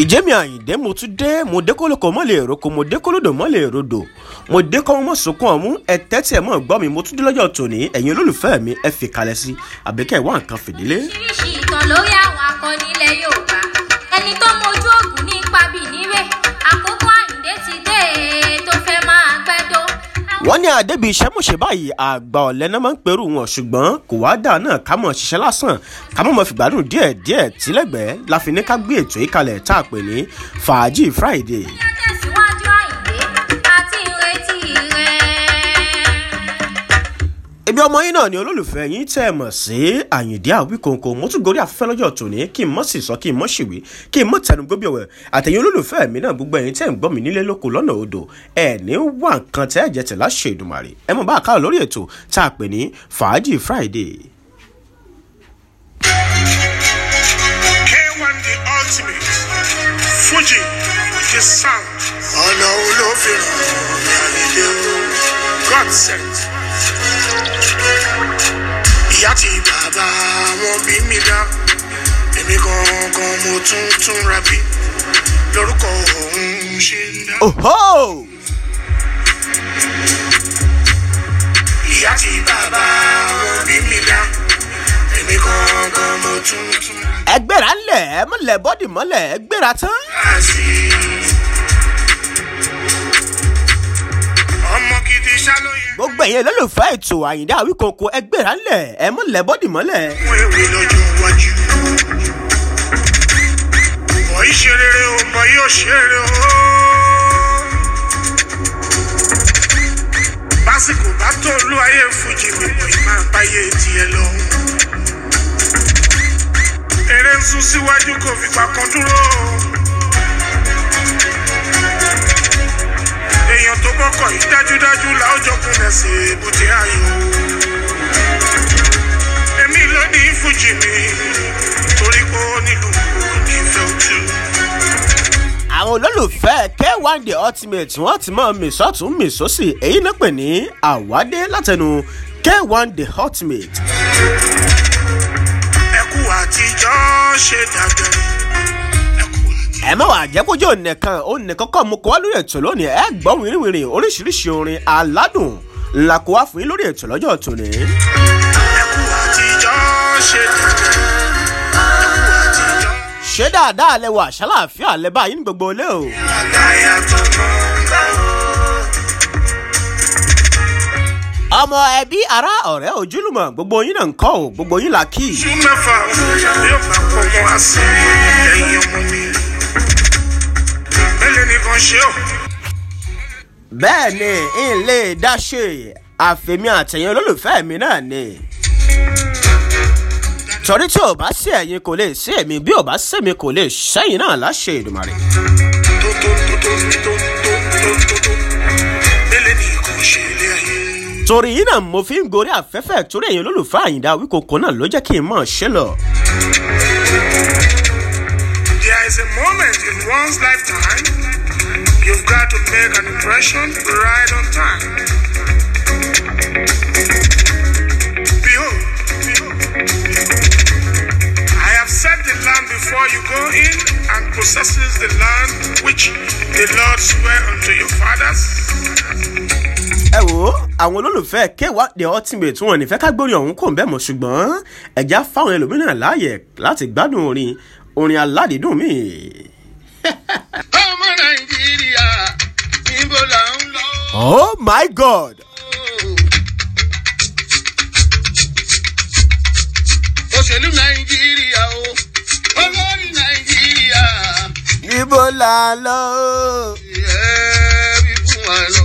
ìjẹ́mi àyìndé mo tún dé mo dé kólókò mọ́ lè roko mo dé kólódò mọ́ lè rodò mo dé kọ́ mọ́ sunkún ọ̀mú ẹ tẹ́tí ẹ̀ mọ́ gbọ́ mi mo tún dé lọ́jọ́ tòní ẹ̀yin olólùfẹ́ mi ẹ fi kalẹ̀ sí àbíkẹ́ ìwà nǹkan fìdílé. oríṣiríṣi ìtàn lórí àwọn akọni ilẹ̀ yorùbá ẹni tó mojú ògùn ní ipa bíi níwẹ̀ àkókò àyíndé ti dé tó fẹ́ máa gbẹ́dọ́. wọ́n ní àdébí iṣẹ́ mọ̀ṣẹ́ báyìí àgbà ọ̀lẹ́ náà máa ń perú wọn ṣùgbọ́n kò wá dà náà ká mọ̀ ṣiṣẹ́ lásán ká mọ̀ mọ̀ fìgbádùn díẹ̀ díẹ̀ tílẹ̀gbẹ́ la fi ní ká gbé ètò yìí kalẹ̀ tá a pè ní fàájì friday. Bóyá tẹ̀síwájú àyíndé àti ìrètí rẹ̀. ibi ọmọ yín náà ni olólùfẹ́ yín tẹ́ ẹ mọ̀ sí àyìndí àwíkòǹkò mo tún gorí afẹ́fẹ́ lọ́jọ́ tòní kí n mọ̀ sì sọ kí n mọ̀ ṣìwé kí n mọ̀ tẹnu gbóbi ọ̀wẹ̀ àtẹ̀yìn olólùfẹ́ mi náà gbogbo ẹ̀yin tẹ́ ń gbọ́ mi nílé lóko lọ́nà odò ẹ̀ ní wà nǹkan tẹ́ ẹ̀ jẹ́ tẹ̀ láṣẹ ìdùmàrè ẹ mọ̀ bá a kálọ̀ lórí ètò tá a pè ní fàájì friday. K1 the ultimate. Fuji the sound. Ọ̀nà olófin ìyàlídé o. God sent. Ìyá ti bàbá wọn bí mi dá. Èmi gangan mo tún tún ra bí. Lórúkọ òun ṣe ń dá. oho Ìyá ti bàbá wọn bí mi dá. Èmi gangan mo tún tún ra bí. ẹgbẹ́ra ńlẹ̀ ẹ mọ̀lẹ̀ bọ́dì mọ́lẹ̀ ẹgbẹ́ra tán. ọmọ gidi ṣálóye gbogbo ẹ̀yin olólùfẹ́ ètò àyìndí àwíkòǹkò ẹgbẹ́ra ńlẹ̀ ẹ mọ̀lẹ̀ bọ́dì mọ́lẹ̀. fún ewé lọ́jọ́ iwájú. bọ̀ yìí ṣe rere o bọ̀ yìí ò ṣe rere o. básìkò bá tó olú ayé fújì mi bọ̀ yìí máa báyé tiẹ̀ lọ. eré ń sún síwájú kò fìgbà kan dúró. èèyàn tó bọ́kọ̀ yìí dájúdájú làójọ kúnlẹ̀ sí èbúté ayò èmi ló ní fújì mi torí pé ó nílùú kí n fẹ́ ojú. àwọn olólùfẹ́ k1 the ultimate wọ́n ti mọ̀ mí sọ́tún mí sósì èyí náà pè ní àwádé látẹnu k1 the ultimate. ẹkú àtijọ́ ṣe dàgbà. ẹkú àtijọ́. ẹ má wàá jẹ́ kójú ònìkan ònìkan kọ́ mo kọ́ wá lórí ètò lónìí ẹ gbọ́ wìrìwìrì oríṣiríṣi orin aládùn ńlá kó wá fún yín lórí ètò lọ́jọ́ tòní. ẹkú àtijọ́ ṣe dàgbà. ẹkú àtijọ́. ṣé dáadáa lẹ wà ṣàlàáfíà lẹ báyìí ní gbogbo ilé o. àlàyé tó mọ̀ ń bá o. ọmọ ẹbí ará ọ̀rẹ́ ojúlùmọ̀ gbogbo yín náà ń kọ́ ò gbogbo yín là kí. oṣù mẹ́fà yóò bá pọ̀ mọ́ àṣẹ ẹ̀yìn ọmọ mi. mélòó nìkan ṣe ọ́. bẹ́ẹ̀ ni n lè dá ṣe àfẹ̀mí àtẹ̀yìn olólùfẹ́ mi náà ni. torí tí ò bá sí ẹ̀yin kò lè sí èmi bí ò bá sí èmi kò lè sẹ́yìn náà láṣẹ ìdùmarè. tó tó tó tó tó tó tó tó tó. mélòó nìkan ṣe ilé ayé. torí yìí náà mo fi ń gorí afẹ́fẹ́ torí ẹ̀yin olólùfẹ́ àyìndá wíkòkò náà ló jẹ́ kí n mọ̀ ṣe lọ. There is a moment in one's lifetime you've got to make an impression right on time. Behold, I have set the land before you go in and possesses the land which the Lord sware unto your fathers. ẹ wo àwọn olólùfẹ́ kéwà the ultimate wọn ní fẹ́ ká gbórin ọ̀hún kò ń bẹ́ẹ̀ mọ̀ ṣùgbọ́n ẹ̀já fáwọn ẹlòmíràn láàyè láti gbádùn orin orin aládìídùn mi. ọmọ nàìjíríà níbo là ń lọ. oh my god òṣèlú nàìjíríà o olórí nàìjíríà níbo là ń lọ. ẹ wí fún wa lọ.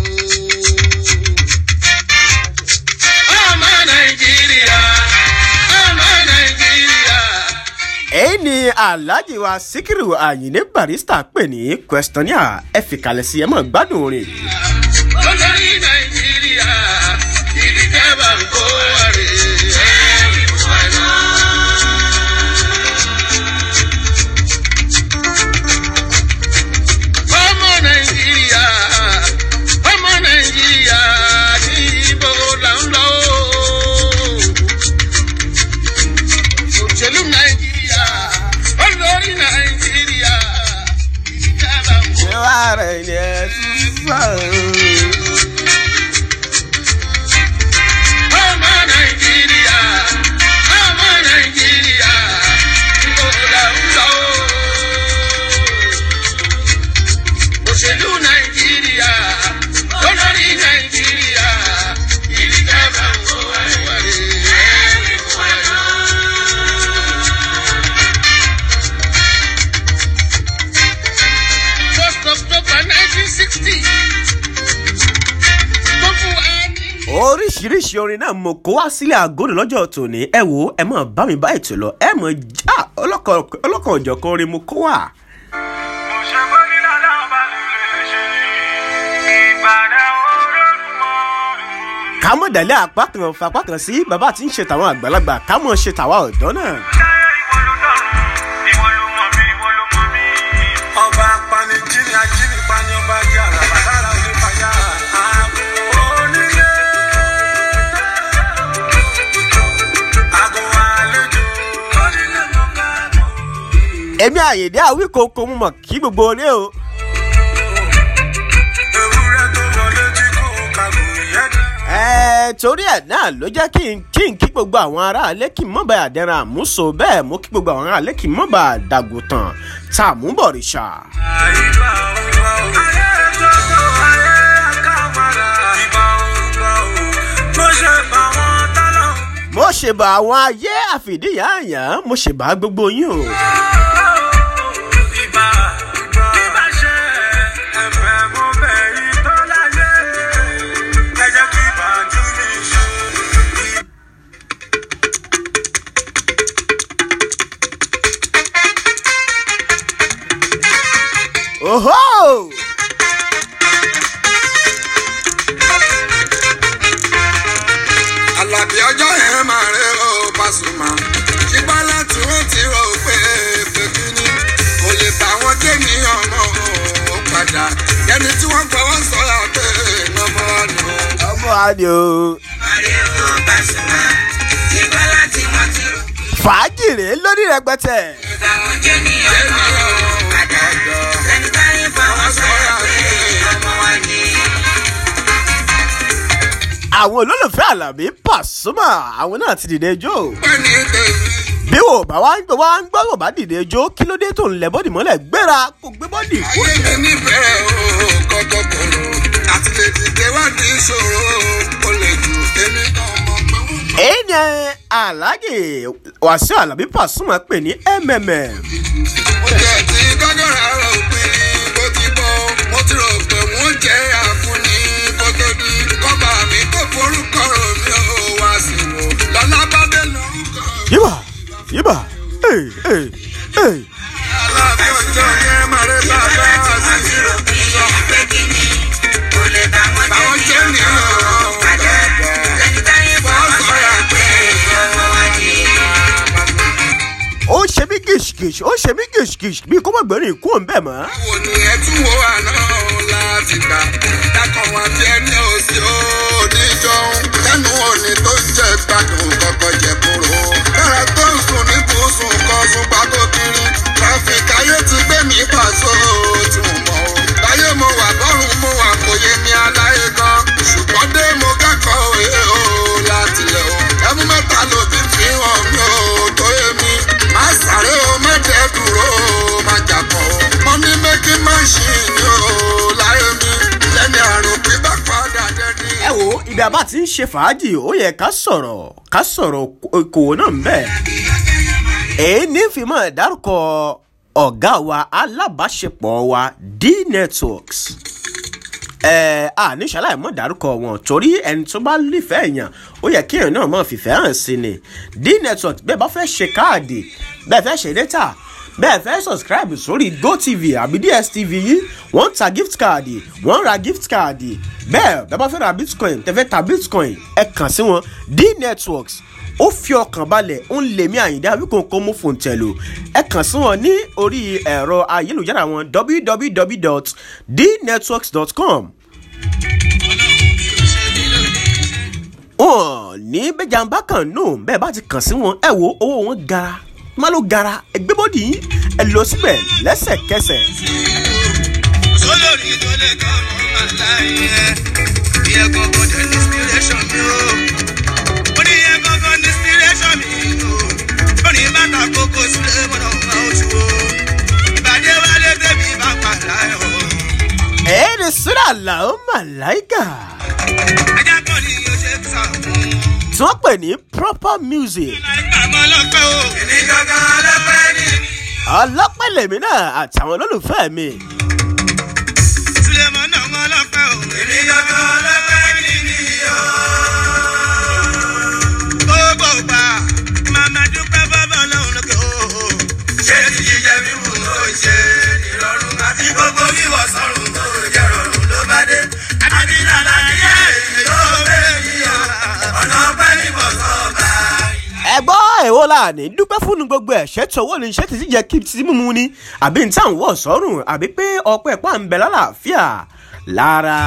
ọmọ nàìjíríà ọmọ nàìjíríà. èyí ni alhaji wa sikiru ayinde barista pè ní questionnaire ẹ fìkàlẹ̀ sí ẹ mọ̀ gbádùn orin yìí. olórí nàìjíríà ìdí tẹ́bà ń kó wa rè é. ẹ wí fún wa lọ. ọmọ nàìjíríà ọmọ nàìjíríà níbo là ń lọ. òṣèlú nàìjíríà olórí nàìjíríà rẹ̀ ni ẹ sísá. ọmọ nàìjíríà ọmọ nàìjíríà ńgòdà ńlọ. òṣèlú nàìjíríà olórí nàìjíríà ìdíjọba ńkọ àìwárí. first october nineteen sixty. tó fún wa ní. oríṣiríṣi orin náà mo kó wá sílẹ̀ àgọ́dọ̀ lọ́jọ́ tòní ẹ wo ẹ mọ̀ bá mi bá ètò lọ ẹ mọ̀ já ọlọ́kan òjọ̀kan orin mo kó wá. ká mọ̀ dálé apá kan fapá kan sí bàbá tí ń ṣe tàwọn àgbàlagbà ká mọ̀ ṣe tàwa ọ̀dọ́ náà. ọba panijini ajini pani ọba jẹ àràbà lára òní fàyà àgbo onílé àgbo àlejò onílé mọ̀ká. èmi àyèdè àwíkòkò mo mọ̀ kí gbogbo orí o. ewúrẹ́ tó wọlé tí kò kàgò yẹ́dá. ẹ torí ẹ náà ló jẹ́ kí n kí n kí gbogbo àwọn aráalé kí n mọ̀ bá àdẹ́ràn àmúso bẹ́ẹ̀ mo kí gbogbo àwọn aráalé kí n mọ̀ bá dàgùtàn tá a mú bọ̀rìṣà. àyíká òǹgbà ò. ayé tótó ayé àkàmàrà. ìbà òǹgbà ò. mo ṣe bá wọn tálọ̀. mo ṣèbà àwọn ayé àfìdíyàyàn mo ṣèbà gbogbo yín o. ìbà ìbà ṣe ẹ̀fẹ̀ mo bẹ̀ yìí tó láyé. ẹ jẹ́ kí ìbàjú mi ṣe. oho. Àlàbí ọjọ́ yẹn máa rẹ ó Pasuma. Ṣùgbọ́n láti wọ́n ti rò pé pèkí ni. Kò lè bá wọn dé ní ọmọ ó padà. Ẹni tí wọ́n fọwọ́ sọ̀rọ̀ pé ọmọ ni ó. ọmọ adé o. Àrẹ ó Pasuma. Ṣùgbọ́n láti wọ́n ti rò fàájì rèé lórí rẹpẹtẹ. pé àwọn jẹ́ ní ọmọ ó padà. Ẹni táyé fọwọ́ sọ̀rọ̀ pé ọmọ wa ni. àwọn olólùfẹ́ àlàbí pàṣùmà àwọn náà ti dìde jó. Pẹ́ni tèmi. bí wò bá wá ń gbọ́ wá ń gbọ́ wò bá dìde jó kí ló dé tó ń lẹ bọ́dì mọ́lẹ̀ gbéra kó gbé bọ́dì kó ayé mi níbẹ̀rẹ̀ o kọ́kọ́ kòrò àti lè dìde wá ní ìṣòro o lè jù èmi kan mọ̀ pé wọ́n mọ̀. èyí ni aláàjì wàṣíù alábí pàṣùmà pè ní mmm. mo jẹ́ ti gọ́gọ́rà rò pin bó ti bọ́ mo ti rò pé wọ́n jẹ́ àfúnni kó tó di kọ́ba mi kó forúkọ rò mí ò wá sí wò lọ́lá bá dé lórúkọ. yíbà yíbà ee ee ee. aláàbí ọjọ́ yẹn máa rẹ bàbá àti ìrò báwọn jẹ́ nìyẹn wọ́n sọ̀rọ̀ pé ọmọ wa ni. ó ṣe mí gìṣgìṣ ó ṣe mí gìṣgìṣ bí kò má gbẹ̀rìn ikú òun bẹ́ẹ̀ mọ́. wo ni ẹ tún wo àná láti gbà dákan wá bí ẹni òsì oníjọun lẹ́nu òní tó ń jẹ gbádùn kọ́kọ́ jẹ kúrò. lára tó ń sùn ní bùsùn kan sùn pákó kiri tráfíkì ayé ti gbé mi pàṣọ tí mo mọ̀ o. láyé mo wà bọ́rùn mo wà kò yé mi aláyé gan ṣùgbọ́n dé mo kẹ́kọ̀ọ́ òye o láti lẹ̀ o. ẹmu mẹ́ta ló ti fi hàn mí o tó yé mi. má sáré o má dẹ́ dúró o má jàpọ̀ o. money making machine o láyé mi lẹ́ni àrùn pípa padà dẹ́ni. ẹ wo ibi àbá ti ń ṣe fàájì ó yẹ ká sọ̀rọ̀ ká sọ̀rọ̀ okòwò náà ń bẹ̀. èyí ní fi mọ́ dárúkọ ọ̀gá wa alábàáṣepọ̀ wa d-networks ẹ a ní ṣaláì mọ̀ dárúkọ wọn torí ẹni tó bá nífẹ̀ẹ́ èèyàn ó yẹ kí èèyàn náà mọ̀ fìfẹ́ hàn sí ni d-networks bẹ́ẹ̀ bá fẹ́ ṣe káàdì bẹ́ẹ̀ fẹ́ ṣe data bẹ́ẹ̀ fẹ́ subscribe sórí gotv àbí dstv yìí wọ́n ń ta gift card wọ́n ń ra gift card bẹ́ẹ̀ bẹ́ẹ̀ bá fẹ́ ra bitcoin tẹ́fẹ́ ta bitcoin ẹ kàn sí wọn d-networks ó fi ọkàn balẹ̀ ó ń lè mí àyíndá wíkòǹkò mú fòǹtẹ̀lù ẹ kàn sí wọn ní orí ẹ̀rọ ayélujára wọn www.dnetworks.com wọn ní bẹjàmbá kan nù bẹẹ bá ti kàn sí wọn ẹ wo owó wọn gara má ló gara ẹgbẹ́ bọ́dì yín ẹ lọ síbẹ̀ lẹ́sẹ̀kẹsẹ̀. sólórí sẹ́ni tó lè kọ́ ọmọ aláìyẹ. ìyẹn gangan dẹ̀ ní inspiration mi o. ó ní ìyẹn gangan ní inspiration mi o. ó ní bàtà kókó sílé mọ́nà ọ̀gá oṣù o. ìbàdí wálé tẹ̀mí bá padà ẹ̀ o. ẹ̀ẹ́dì sílẹ̀ àlàó màláìkà ajá kan ní yóò ṣe sà fún un. tí wọ́n pè ní proper music láìka mọ́ lọ́pẹ́ o. èmi gangan lọ́pẹ́ ni. ọlọ́pẹ́ lèmi náà àtàwọn olólùfẹ́ mi Sulemọ náà mọ́ lọ́pẹ́ o. èmi gangan lọ́pẹ́ ni mi o. gbogbo gbà màmá dúpẹ́ bọ́bọ̀ lọ́hùn lókè o. ṣé ti jíjẹ mímu tó ṣe ìrọ̀rùn àti gbogbo wíwọ̀ sọ̀rùn tó jẹ́ rọrùn ló bá dé. àbí lálàyé èyí tó bẹ́ẹ̀ yíyọ ọ̀nà ọpẹ́ níbọ̀ sọ́ọ̀bà. ẹgbọ́ èwo la ní dúpẹ́ fún gbogbo ẹ̀ṣẹ́ tí owó ní iṣẹ́ ti ti jẹ́ kí ti mímu ni àbí n táwọn wọ̀ sọ́rùn àbí pé ọpẹ́ pa ń bẹ lálàáfíà lára.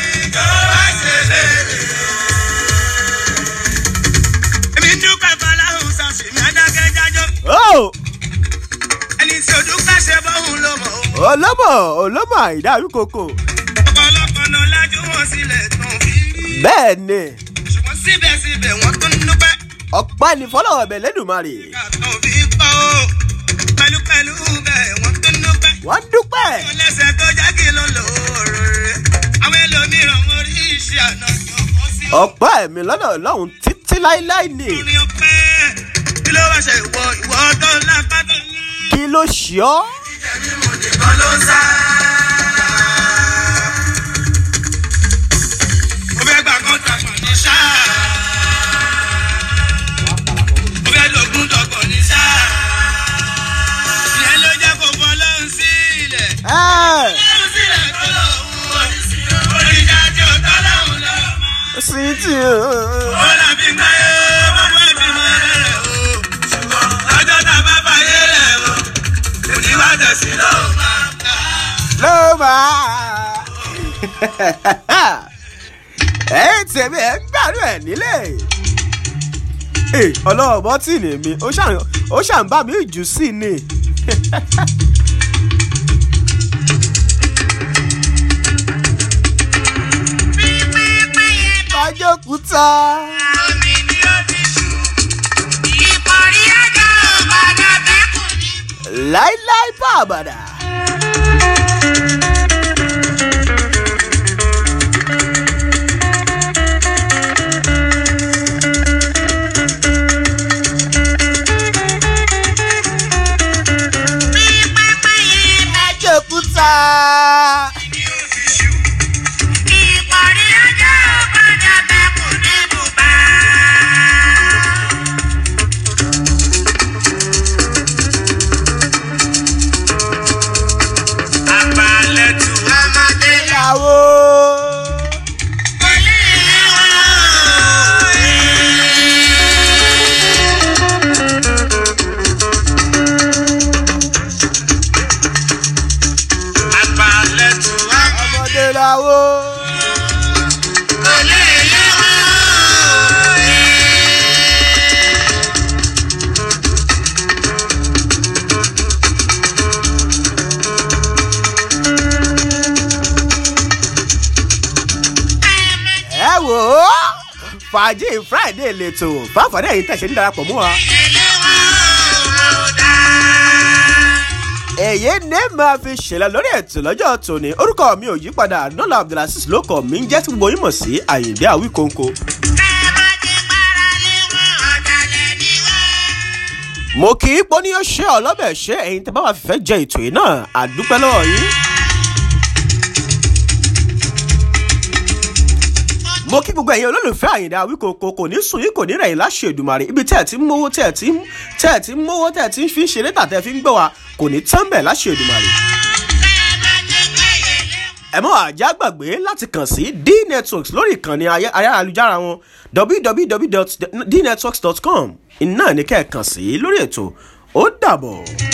èmi dúpẹ́ fọláhùn sọ̀sì mi adákẹ́ jájọ́ ó ẹni tí o dúpẹ́ ṣe bọ́hùn ló mọ̀ o. olómọ olómọ àìdáàrí koko ọ̀pọ̀lọpọ̀ náà lájú wọn sílẹ̀ tán fi rí. bẹ́ẹ̀ ni ṣùgbọ́n síbẹ̀síbẹ̀ wọ́n tún dúpẹ́ ọ̀pá ní fọlọ́wọ́ bẹ̀ lẹ́dùnmarè kàtàn fi pa o. pẹ̀lúpẹ̀lú bẹ́ẹ̀ wọ́n tún dúpẹ́. wọ́n dúpẹ́ wọ́n lẹ́sẹ̀ tó já kí ló lò ó rẹ̀. àwọn ẹlòmíràn wọn rí iṣẹ́ àná jọ̀kọ́ sí o. ọ̀pá ẹ̀mí lọ́nà ọlọ́run títí láéláé ni orin ọpẹ́ kí ló wá ṣe ìwọ ìwọ tó lápá tó ní. kí ló ṣe ọ́ mímú nìkan ló ń sá. mo fẹ́ gbà kọ́ńtàkọ̀ ní sáà. mo fẹ́ lògùn dọ̀kọ̀ ní sáà. ìyẹn ló jẹ́ kó bọ́ lọ́hùn sílẹ̀. ẹ́ẹ̀ lọ́hùn sílẹ̀ tó lọ́hùn wọ̀. oríṣà tí ó tọ́ lọ́hùn lọ́hùn máa. sí ti ó làbí gbáyé gbogbo ẹbí mọ rẹ̀ o. ṣùgbọ́n lọ́jọ́ tá a bá fàyè rẹ̀ o. kò ní wá tẹ̀sí lọ́hùn máa ta. ló máa. ẹ̀yin tèmi ẹ̀ ń gbàdúrà ẹ̀ nílé. Ee, ọlọ́wọ́ bọ́tìnì mi ó ṣàn ó ṣàn bá mi jù sí ni. Fájókúta. omi ni ó ti ṣù. ìkọ̀rí ajá ò padà bẹ́kùn ní. láíláí bá àbàdà. Fájókúta. ìkọ̀rí ajá ò padà bẹ́kùn ní bùbá. àgbàlẹ̀ tù ọmọdé Ìyàwó. Ọmọdé làwó. ẹ wò ó fàájì friday lètò fáfàdé yìí tẹ̀sẹ̀ ń darapọ̀ mú wa. èyí ní máa fi ṣẹlẹ̀ lórí ètò lọ́jọ́ tòní orúkọ mi ò yí padà nọ́lá abdulrasis ló kọ̀ mí ń jẹ́ tí gbogbo yín mọ̀ sí àyìndé àwíkóńkó. mo kì í pọ́ ní ó ṣe ọlọ́bẹ̀ ṣe ẹ̀yin tẹ́ bá wà fífẹ́ jẹ ètò yìí náà àdúpẹ́ lọ́wọ́ yín. mo kí gbogbo ẹ̀yin olólùfẹ́ àyìndá wíkòkò kò ní sùn yín kò ní rẹ̀yìn láṣẹ ìdùmarè ibi tẹ́ ẹ̀ ti ń mówó tẹ́ ẹ̀ ti ń tẹ́ ẹ̀ ti ń mówó tẹ́ ẹ̀ ti ń fi ń ṣeré tà tẹ́ ẹ̀ fi ń gbọ́ wa kò ní tán bẹ̀ láṣẹ ìdùmarè. ẹ mọ́ àjá gbàgbé láti kàn sí dnetworks lórí ìkànnì ayé- ayélujára wọn www.dnetworks.com iná ní kẹ́ ẹ̀ kàn sí lórí ètò ó dàbọ̀.